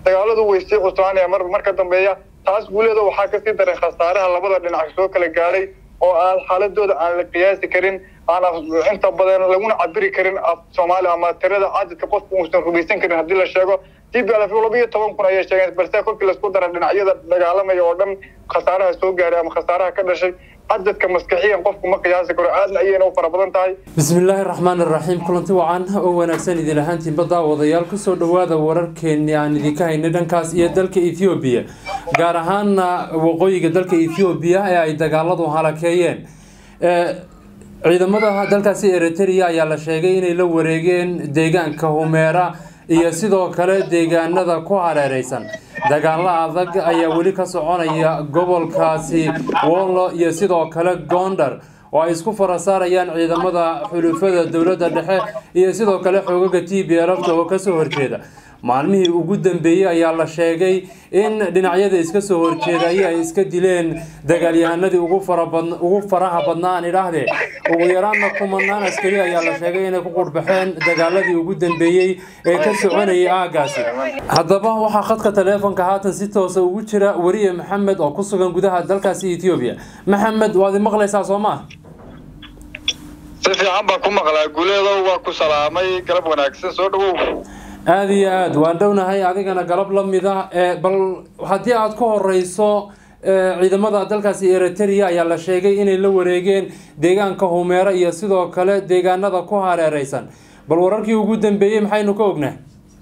dagaaladu way sii cuslaanayaan mar marka dambeeya taas guuleeda waxaa kasii daray khasaaraha labada dhinac soo kala gaadhay oo aan xaaladooda aan la qiyaasi karin aan inta badan laguna cabiri karin af soomaali ama tirada cadadka qofku uusan rumaysan karin haddii la sheego t b l laba iyo toban kun ayay sheegeen balse kolkii laisku dara dhinacyada dagaalamaya oo dhan khasaaraha soo gaaray ama khasaaraha ka dhashay cadadka maskaxiyan qofku ma qiyaasi karo aadna ayayna u fara badan tahay bismillaahi raxmaan iraxiim kulanti wacan oo wanaagsan idin ahaantiinba daawadayaal kusoo dhowaada wararkeeni aan idinka haynay dhankaas iyo dalka ethoobiya gaar ahaana waqooyiga dalka ethoobiya ee ay dagaaladu halakeeyeen ciidamada dalkaasi eritrea ayaa la sheegay inay la wareegeen deegaanka humeera iyo sidoo kale deegaanada ku hareereysan dagaalo adag ayaa weli ka soconaya gobolkaasi wollo iyo sidoo kale gondar oo ay isku farasaarayaan ciidamada xulufada dowladda dhexe iyo sidoo kale xoogaga t b lfta oo kasoo horjeeda maalmihii ugu dambeeyey ayaa la sheegay in dhinacyada iska soo horjeedaya ay iska dileen dagaalyahanadii ugu faraha badnaa aan idhaahdee ugu yaraanna kumanaan askari ayaa la sheegay inay ku qurbaxeen dagaaladii ugu dambeeyey ee ka soconayay aagaasi haddaba waxaa khadka taleefonka haatan si toosa ugu jira weriye maxamed oo ku sugan gudaha dalkaasi ethoobiya maxamed waad maqlaysaa soo maa si fiican baan ku maqlaa guuleedo waa ku salaamay galab wanaagsan soo dhawow aada iyo aada waan dhownahay adigana galab la mid ah bal haddii aada ku horeyso ciidamada dalkaasi eritrea ayaa la sheegay inay la wareegeen deegaanka humeera iyo sidoo kale deegaanada ku hareereysan bal wararkii ugu dambeeyey maxaynu ka ognaa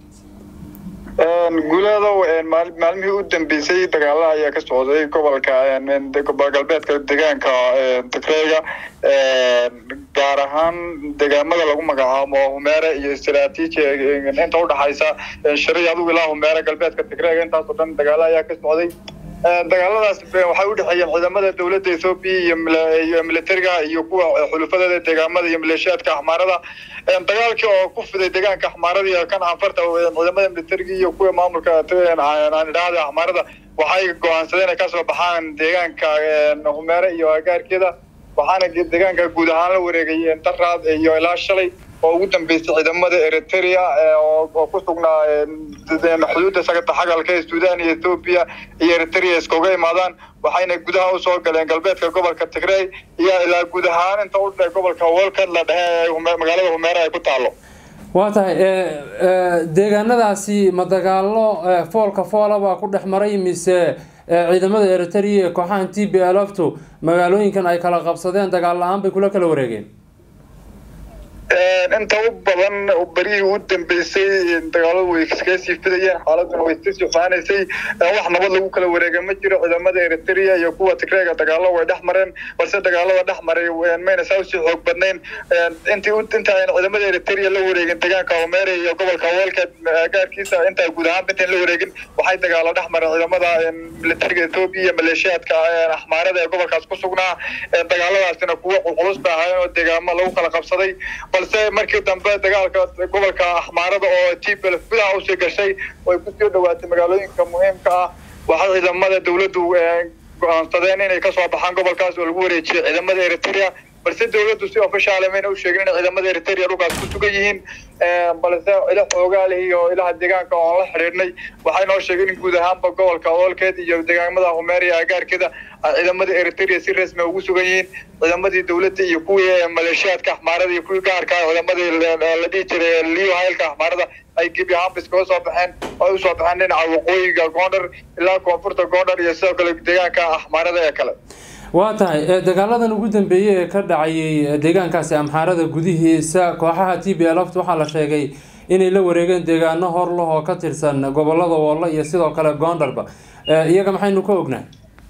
guuleedow maalmihii u dambeysay dagaalaha ayaa ka socday gobolka galbeedka deegaanka tigreega gaar ahaan deegaamada lagu magacaabo humeere iyo istraatiiji inta udhaxaysa shari adigu ilaa humeere galbeedka tigreega intaasoo dhan dagaala ayaa ka socday dagaaladaas waxay u dhexeeyeen ciidamada dowladda ethoobiya iyo militariga iyo kuwa xulufadeeda deegaamada iyo maleeshiyaadka axmaarada dagaalkii oo ku fiday deegaanka axmaarada iyo kan anfarta ciidamada militariga iyo kuwa maamulka aan idhaahda axmaarada waxay go-aansadeen inay kasoo baxaan deegaanka humeere iyo agaarkeeda waxaana deegaanka guud ahaan la wareegay daraad iyo ilaa shalay oo ugu dambeysay ciidamada eritrea oo ku sugnaa xuduudda sagata xagalka ee suudaan iyo ethoobiya iyo eritrea iskaga imaadaan waxayna gudaha usoo galeen galbeedka gobolka tigrey iyo ilaa guud ahaan inta u dhe gobolka wolkan la dhehe magaalada humeere ay ku taalo waa tahay deegaanadaasi ma dagaalo foolka foolabaa ku dhex maray mise ciidamada eritrea ee kooxahan t b lftu magaalooyinkan ay kala qabsadeen dagaal la-aan bay kula kala wareegeen inta u badan berihii u dambeysay dagaaladu way iskaga sii fidayeen xaaladuna way sii suxaanaysay wax nabad lagu kala wareega ma jiro ciidamada eritrea iyo kuwa tigreega dagaalo way dhex mareen balse dagaalada dhex maray mayna saa usii xoog badnayn intii inta ayna ciidamada eritrea la wareegin deegaanka homeere iyo gobolka weelka gaarkiisa intaa guud ahaan intaan la wareegin waxay dagaalo dhex mareen ciidamada militariga ethoobiya iyo maleeshiyaadka axmaarada ee gobolkaas ku sugnaa dagaaladaasina kuwo culculus ba ahaayeen oo deegaamo lagu kala qabsaday balse markii dambe dagaalka gobolka axmaarada oo tbl gudaha usii gashay way kusoo dhawaatay magaalooyinka muhiimka ah waxay ciidamada dowladdu go-aansadeen inay kasoo baxaan gobolkaas oo lagu wareejiyay ciidamada eritrea balse dowladdu si ofishaal mayna u sheegin in ciidamada eritrea dhulkaas ku sugan yihiin balse ilo xoogaal iyo ilaha deegaanka oon la xidhiidhnay waxay noo sheegeen in guud ahaanba gobolka oolkeed iyo deegaamada humeer iyo agaarkeeda ciidamada eritrea si rasmi ugu sugan yihiin ciidamadii dowladda iyo kuwii maleeshiyaadka axmaarada iyo kuwii gaarka ciidamadii la dhihi jiray liyo haylka axmaarada ay gebi ahaanba iskaga soo baxeen ay usoo baxeen dhinaca waqooyiga gondar ilaa koonfurta gondar iyo sidoo kale deegaanka axmaarada ee kale waa tahay dagaaladan ugu dambeeyey ee ka dhacayay deegaankaasi amxaarada gudihiisa kooxaha t b lft waxaa la sheegay inay la wareegeen deegaano horlah oo ka tirsan gobolada wolle iyo sidoo kale goondarba iyaga maxaynu ka ognahay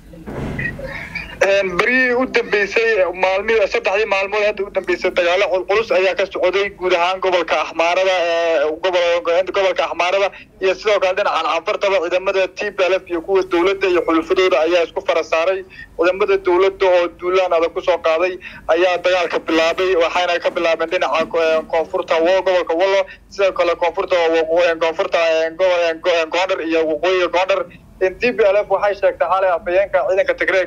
berihii u dambeysay maalmihii saddexdii maalmood hadda u dambeysay dagaalo culculus ayaa ka socday guud ahaan gobolka axmaarada gobolka axmaarada iyo sidoo kale dhinacan canfartaba ciidamada t b lf iyo kuwa dowladda iyo xulufadooda ayaa isku fara saaray ciidamada dowladda oo duulaan adag kusoo qaaday ayaa dagaalka bilaabay waxayna ka bilaabeen dhinaca koonfurta gobolka wallo sidoo kale koonfurta koonfurta gondar iyo waqooyiga gondar d b l f waxay sheegtay xalay afhayeenka ciidanka tigreeg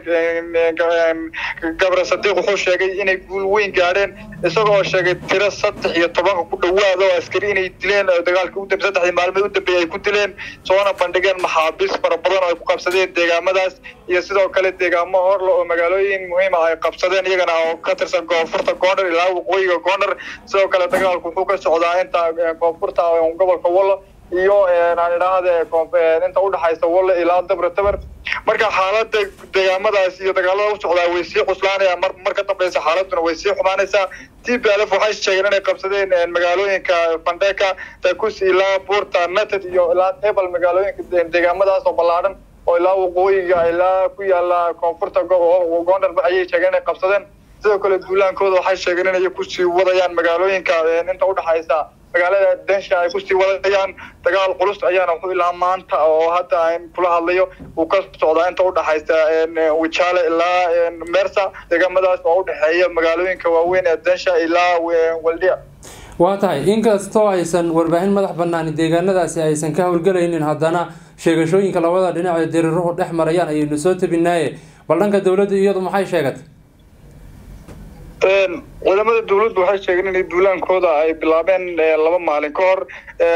gabre sadiiq wuxuu sheegay inay guul weyn gaadheen isagoo sheegay tiro saddex iyo tobanka ku dhawaad oo askari inay dileen dagaalkii u dambe saddexdii maalmood u dambeeyey ay ku dileen soona bandhigeen maxaabiis fara badan oo ay ku qabsadeen deegaamadaas iyo sidoo kale deegaamo horle oo magaalooyin muhiima ay qabsadeen iyagana oo ka tirsan koonfurta goondhar ilaa waqooyiga goondhar sidoo kale dagaalku wuxuu ka socdaa inta koonfurta gobolka wallo iyo aan idhaahde inta udhexaysa walle ilaa dabra tabar marka xaalada deegaamadaas iyo dagaalada u socdaa way sii cuslaanayaan mar mar ka dambeysa xaaladuna way sii xumaanaysaa t p l f waxay sheegeen inay qabsadeen magaalooyinka fandeka takus ilaa buurta nated iyo ilaa tebal magaalooyinka deegaamadaas oo ballaadhan oo ilaa waqooyiga ilaa ku yaala koonfurta goondharba ayay sheegeen inay qabsadeen sidoo kale duulaankooda waxay sheegeen inay kusii wadayaan magaalooyinka inta udhexaysa magaalada densha ay kusii wadayaan dagaal culus ayaana wuxuu ilaa maanta oo hadda aan kula hadlayo uu ka socdaa inta udhexaysa wijaale ilaa mersa deegaamadaas oo udhexeeya magaalooyinka waaweyn ee densha ilaa waldia waa tahay inkastoo aysan warbaahin madax banaani deegaanadaasi aysan ka howlgelaynin haddana sheegashooyinka labada dhinac ee diriiruhu dhex marayaan ayaynu soo tabinaaye bal dhanka dowladda iyadu maxay sheegatay ciidamada dawladdu waxay sheegeen inay duulaankooda ay bilaabeen laba maalin ka hor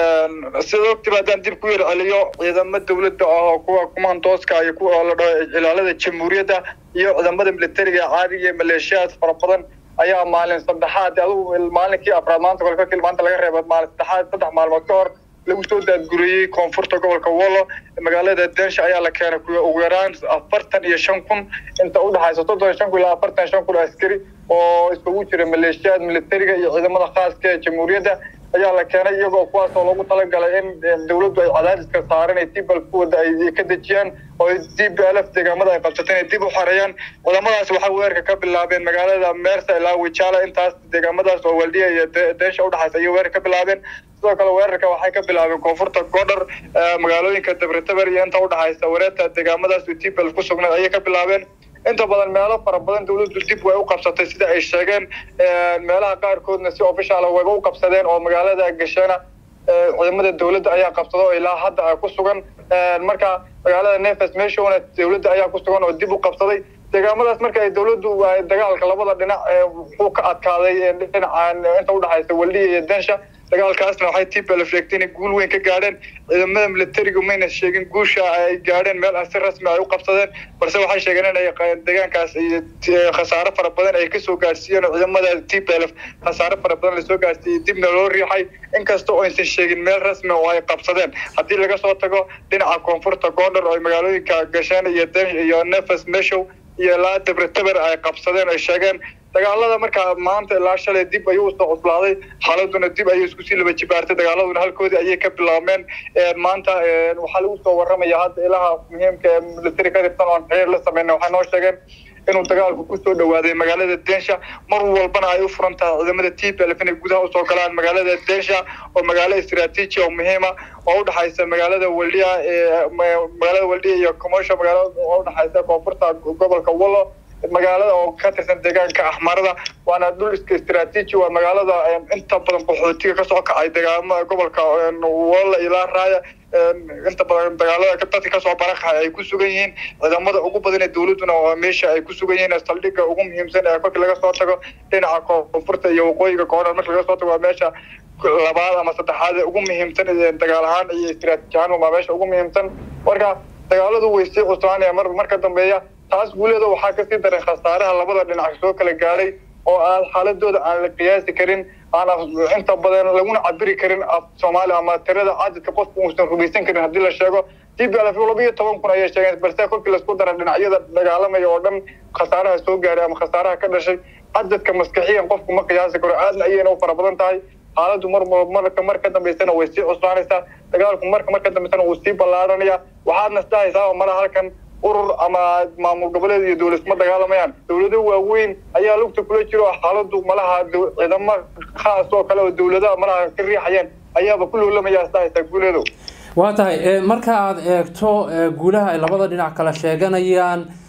sida ogtiba haddaan dib ku yar celiyo ciidamo dawladda ah oo kuwa kumandooska iyo kuwa la dhaho ilaalada jamhuuriyadda iyo ciidamada militariga caadiga ee maleeshiyaad fara badan ayaa maalin saddexaad adugu maalinkii afraad maanta kole kakil maanta laga reeba maalin saddexaad saddex maalmood ka hor lagu soo daadguriyey koonfurta gobolka wollo magaalada densha ayaa la keenay kuwa ugu yaraan afartan iyo shan kun inta udhexaysa soddon shan kun ilaa afartan iyo shan kun askari oo iskugu jira maleeshiyaad militariga iyo ciidamada khaaska ee jamhuuriyadda ayaa la keenay iyagoo kuwaas oo loogu talagalay in dawladdu ay cadaadiska saaran ay tibal kuwada ay ka dejiyaan oo d b l f deegaamada ay qabsateen ay dib u xareeyaan ciidamadaas waxay weerarka ka bilaabeen magaalada meersa ilaa wijaala intaas deegaamadaas oo waldiya iyo deensha udhexaysa ayay weerar ka bilaabeen sidoo kale weerarka waxay ka bilaabeen koonfurta goodhar magaalooyinka dabretaber iyo inta udhexaysa wareeta deegaamadaas tibal ku sugnayd ayay ka bilaabeen inta badan meelo fara badan dawladdu dib way u qabsatay sida ay sheegeen meelaha qaarkoodna si official wayba u qabsadeen oo magaalada gashana ciidamada dawladda ayaa qabsada oo ilaa hadda ku sugan marka magaalada nefes meeshona dawladda ayaa ku sugan oo dib u qabsaday deegaamadaas marka ay dawladdu dagaalka labada dhinac wuxuu ka adkaaday dhinacan inta udhexaysa waldiya iyo densha dagaalkaasna waxay tibal sheegtay inay guul weyn ka gaadheen ciidamada militariga mayna sheegin guusha ay gaadheen meel si rasmi ay u qabsadeen balse waxay sheegeen inay deegaankaas khasaare fara badan ay kasoo gaadhsiiyeen oo ciidamada tblf khasaare fara badan lasoo gaadhsiiyey dibna loo riixay inkasta oo aysan sheegin meel rasmi oo ay qabsadeen haddii laga soo tago dhinaca koonfurta goondhar oo magaalooyinka gashaan iyo iyo nefes meshow iyo ilaa dabretaber ay qabsadeen ay sheegeen dagaalada markaa maanta ilaa shalay dib ayuu usoo cuslaaday xaaladuna dib ayay isku sii laba jibaartay dagaaladuna halkoodii ayay ka bilaabmeen maanta waxaa lagu soo waramaya hadda ilaha muhiimka ee military ka tirsan oon xiriir la sameyna waxay noo sheegeen inuu dagaalku kusoo dhawaaday magaalada densha mar walbana ay u furan tahay ciidamada t p lf inay gudaha usoo galaan magaalada densha oo magaalo istraatiiji oo muhiima oo udhexaysa magaalada waldiya magaalada waldiya iyo commercial magaalada oo udhexaysa koonfurta gobolka wallo magaalada oo ka tirsan deegaanka axmarada waana dhul iska istraatiiji waa magaalada inta badan qaxootiga kasoo kacay deegaamada gobolka walla ilaa raaya inta badan dagaalada dadka kasoo barakaxay ay ku sugan yihiin ciidamada ugu badan ee dawladduna waa meesha ay ku sugan yihiin saldhigga ugu muhiimsan ee kolkii laga soo tago dhinaca koonfurta iyo waqooyiga koonfur marka laga soo tago waa meesha labaad ama saddexaad ee ugu muhiimsan dagaal ahaan iyo istraatiiji ahaan waa meesha ugu muhiimsan marka dagaaladu way sii cuslaanayaan mar marka dambeeya taas guuleeda waxaa kasii daray khasaaraha labada dhinac soo kala gaadhay oo aan xaaladooda aan la qiyaasi karin aan inta badan laguna cabiri karin af soomaali ama tirada cadadka qofku uusan rumaysan karin haddii la sheego t b lf laba iyo toban kun ayay sheegeen balse kolkii laisku dara dhinacyada dagaalamaya oo dhan khasaaraha soo gaaray ama khasaaraha ka dhashay cadadka maskaxiyan qofku ma qiyaasi karo aadna ayayna u fara badan tahay xaaladdu mar marka mar ka dambaysana way sii cuslaanaysaa dagaalku marka mar ka dambaysana wuu sii ballaaranaya waxaadna isdhahaysaa malaha halkan urur ama maamul goboleed iyo dawlad kuma dagaalamayaan dawlado waaweyn ayaa lugta kula jiro xaaladu malaha ciidamo khaas oo kale oo dawladaha malaha ka riixayeen ayaaba ku loolamaya isdhahaysaa guuleedow waa tahay marka aada eegto guulaha ay labada dhinac kala sheeganayaan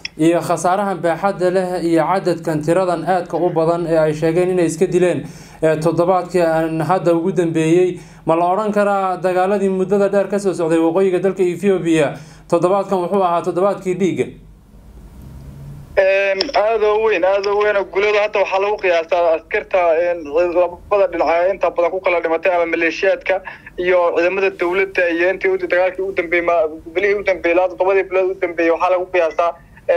iyo khasaarahan baaxadda leh iyo cadadkan tiradan aadka u badan ee ay sheegeen inay iska dileen toddobaadkii aan hadda ugu dambeeyey ma la odhan karaa dagaaladii muddada dheer kasoo socday waqooyiga dalka ethoobiya toddobaadkan wuxuu ahaa toddobaadkii dhiigga aada oo weyn aada oo weyn gulada hadda waxaa lagu qiyaasaa askarta labada dhinac inta badan ku kala dhimatay ama maleeshiyaadka iyo ciidamada dawladda iyo intii dagaalkii u dambeeyey bilihii u dambeeyey ilaa toddobadii bilood u dambeeyey waxaa lagu qiyaasaa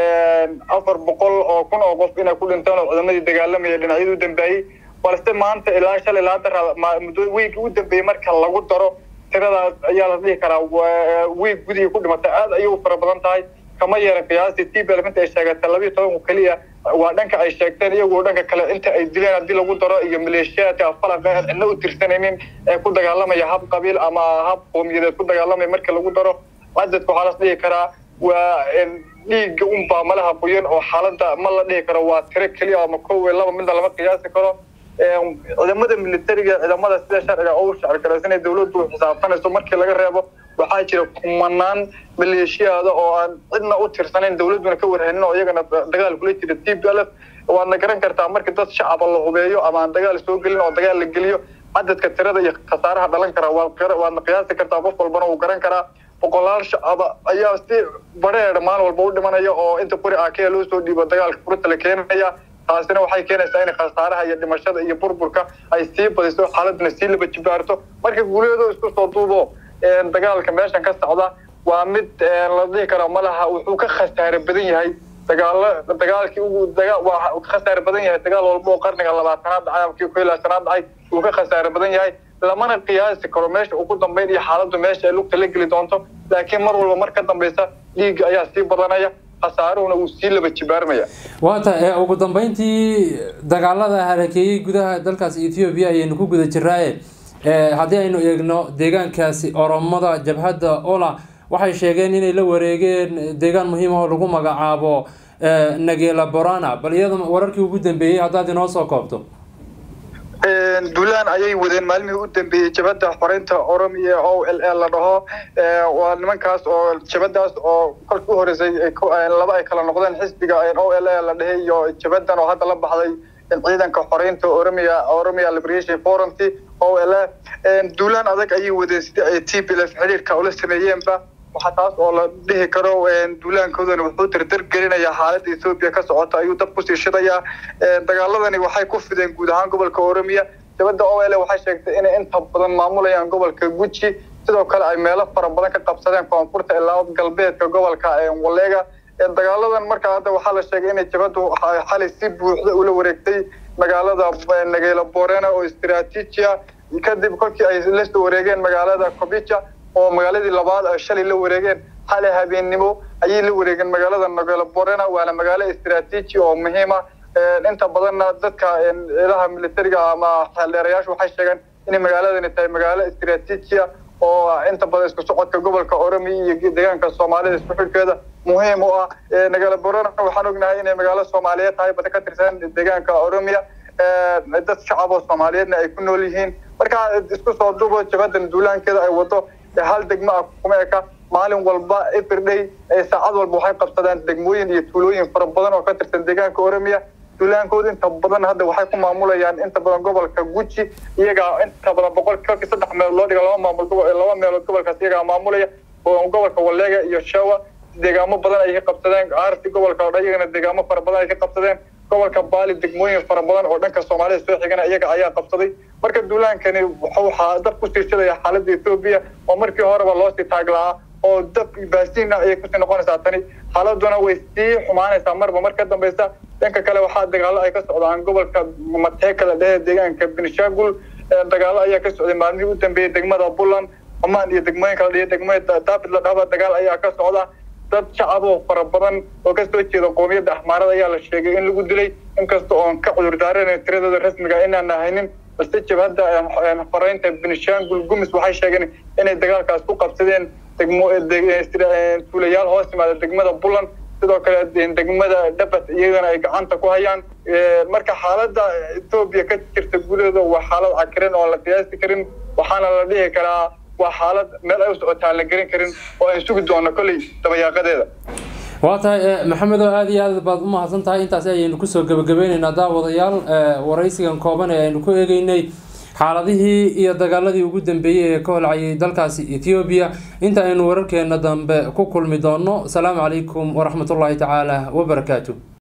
afar boqol oo kun oo qof inay ku dhinteen oo ciidamadii dagaalamaya dhinacyadii u dambeeyey balse maanta ilaa shalay ilaa dara muddo wiigii u dambeeyey marka lagu daro tiradaas ayaa la dhihi karaa wiig gudigii ku dhimatay aad ayay u fara badan tahay kama yeeran qiyaastii t b inta ay sheegatay labiyo tobanku keliya waa dhanka ay sheegteen iyagoo dhanka kale inta ay dileen haddii lagu daro iyo maleeshiyaadka falaqa aan cidna u tirsanaynin ee ku dagaalamaya hab qabiil ama hab qowmiyadeed ku dagaalamaya marka lagu daro cadadka waxaa las dhihi karaa waa dhiigga unbaa malaha qoyan oo xaaladda ma la dhihi karo waa tiro keliya ama kow iyo laba midna lama qiyaasi karo ciidamada militariga ciidamada sida sharciga u sharcigaraysan ee dawladdu xisaabtanayso markii laga reebo waxaa jira kumanaan maleeshiyaada oo aan cidna u tirsanayn dawladduna ka warhanin oo iyagana dagaal kula jira t b l f waadna garan kartaa markii dad shacaba la hubeeyo ama aan dagaal soo gelin oo dagaal la geliyo cadadka tirada iyo khasaaraha dhalan kara waadna qiyaasi kartaa qof walbana wuu garan karaa boqolaal shacaba ayaa si bareer maalin walba u dhimanaya oo inta qori akea loo soo dhiibo dagaalka furta la keenaya taasina waxay keenaysaa in khasaaraha iyo dhimashada iyo burburka ay sii badiso xaaladuna sii laba jibaarto marka guuleedo isku soo duubo dagaalka meeshan ka socda waa mid la dhihi karo malaha wuxuu ka khasaare badan yahay dagaalo dagaalkii ugu daga waa ka khasaare badan yahay dagaal walba oo qarniga labaatanaad dhacay ama kii ku ilaashanaad dhacay wuu ka khasaare badan yahay lamana qiyaasi karo meesha uu ku dambayn iyo xaaladdu meesha ay lugta la geli doonto laakiin mar walba mar ka dambaysa dhiigga ayaa sii badanaya khasaaruhuna wuu sii laba jibaarmaya waata ugu dambeyntii dagaalada halakeeyey gudaha dalkaas ethoobiya ayaynu ku guda jiraaye haddii aynu eegno deegaankaasi oromada jabhadda ola waxay sheegeen inay la wareegeen deegaan muhiim oo lagu magacaabo nagela borana bal iyada wararkii ugu dambeeyey haddaad inoo soo koobto duulaan ayay wadeen maalmihii u dambeeyey jabadda xoreynta oromiya o l l la dhaho waa nimankaas oo jabadaas oo kolka u horeysay laba ay kala noqdeen xisbiga o l l la dhehe iyo jabaddan oo hadda la baxday ciidanka xoreynta oromia oromia liberation forum o l duulaan adag ayay wadeen sidii ay t b l f xiriirka ula sameeyeenba waxaa taas oo la dhihi karo duulaankoodana wuxuu dardar gelinayaa xaaladda ethoobiya ka socota ayuu dab kusii shidayaa dagaaladani waxay ku fideen guud ahaan gobolka oromiya jabadda o l waxay sheegtay inay inta badan maamulayaan gobolka guji sidoo kale ay meelo fara badan ka qabsadeen koonfurta ilaa galbeedka gobolka waleega dagaaladan markaa hadda waxaa la sheegay inay jabaddu xalay si buuxda ula wareegtay magaalada nageela borena oo istiraatiijia kadib kolkii ay la soo wareegeen magaalada kobica oo magaaladii labaad ay shalay la wareegeen xalay habeennimo ayay la wareegeen magaalada nageela borena waana magaalo istiraatiiji oo muhiima inta badanna dadka ciidaha militariga ama xeeldheerayaashu waxay sheegeen inay magaaladani tahay magaalo istiraatiijia oo inta badan isku socodka gobolka oromiya iyo deegaanka soomaalida isku xidhkeeda muhiim u ah nagala borana waxaan ognahay inay magaalo soomaaliyeed tahay bada ka tirsan deegaanka oromiya dad shacab oo soomaaliyeedna ay ku nool yihiin marka isku soo dubo jabadan duulaankeeda ay wado hal degmo ah kuma eka maalin walba everday saacad walba waxay qabsadaan degmooyin iyo tuulooyin fara badan oo ka tirsan deegaanka oromiya duulaankooda inta badan hadda waxay ku maamulayaan inta badan gobolka guji iyagaa inta badan boqol kolkii saddex meelood loo dhiga laba maamul laba meelood gobolkaas iyagaa maamulaya gobolka waleega iyo shawa deegaamo badan ay ka qabsadeen aarti gobolka oo dhan iyagana deegaamo fara badan ay ka qabsadeen gobolka baali degmooyin fara badan oo dhanka soomaalida soo xigana iyaga ayaa qabsaday marka duulaankani waxaa dab ku siirsadaya xaaladda etoobiya oo markii horeba loosii taaglahaa oo dab baasiina ayay kusii noqonaysaa tani xaaladuna way sii xumaanaysaa marba mar ka dambaysa dhanka kale waxaa dagaalo ay ka socdaan gobolka mateeka la dhehe deegaanka benishagul dagaalo ayaa ka socday maalmihii u dambeeyey degmada buntland cumaan iyo degmooyinka la dhihe degmada daabid la dhahba dagaal ayaa ka socda dad shacab oo fara badan oo kasoo jeeda qoomiyadda axmaarada ayaa la sheegay in lagu dilay inkasta oon ka cudur daaranayn tiradooda rasmiga inaan haynin balse jabhadda faraynta benishangul gumis waxay sheegeen inay dagaalkaas ku qabsadeen degmo tuulayaal hoos yimaada degmada buntland sidoo kale degmada dhabat iyagana ay gacanta ku hayaan marka xaaladda etoobiya ka jirta gudaheeda waa xaalad cakiran oo la qiyaasi karin waxaana la dhihi karaa waa xaalad meel ay u socotaan la gelin karin oo aan sugi doono kolley dabayaaqadeeda waa tahay maxamedo aada iyo aad baad u mahadsan tahay intaasi ayaynu kusoo gebagabeyneynaa daawadayaal waraysigan kooban ee aynu ku eegeynay xaaladihii iyo dagaaladii ugu dambeeyey ee ka holcayay dalkaasi ethoobiya inta aynu wararkeena dambe ku kulmi doono asalaamu calaykum waraxmatullaahi tacaala wabarakaatu